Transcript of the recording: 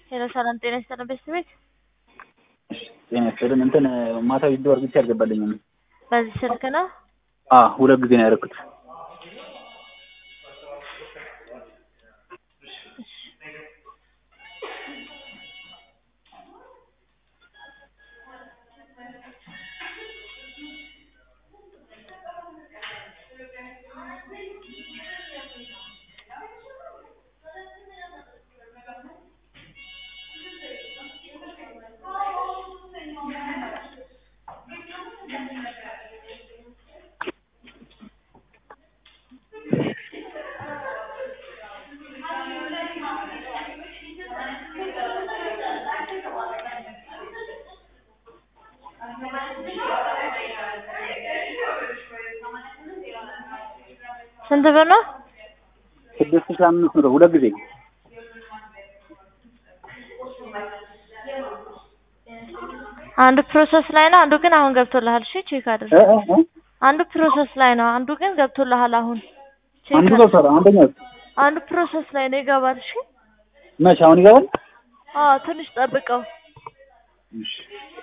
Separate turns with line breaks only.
ሄሎ ሰላም ጤና ይስጥልን ቤተሰቤት
ጤና ይስጥልን። እንትን ማታ ቪዲዮ አርግቼ አልገባልኝም።
በዚህ ስልክ ነው።
አ ሁለት ጊዜ ነው ያደረኩት።
ስንት ብር ነው?
ስድስት ሺህ አምስት መቶ ሁለት ጊዜ
አንዱ ፕሮሰስ ላይ ነው፣ አንዱ ግን አሁን ገብቶልሃል። እሺ ቼክ አድርግ።
እ እ እ
አንዱ ፕሮሰስ ላይ ነው፣ አንዱ ግን ገብቶልሃል። አሁን ቼክ
አንዱ
አድርግ።
ገብቷል። አንደኛው
አንዱ ፕሮሰስ ላይ ነው፣ ይገባል። እሺ
መቼ አሁን ይገባል?
አዎ፣ ትንሽ ጠብቀው።
እሺ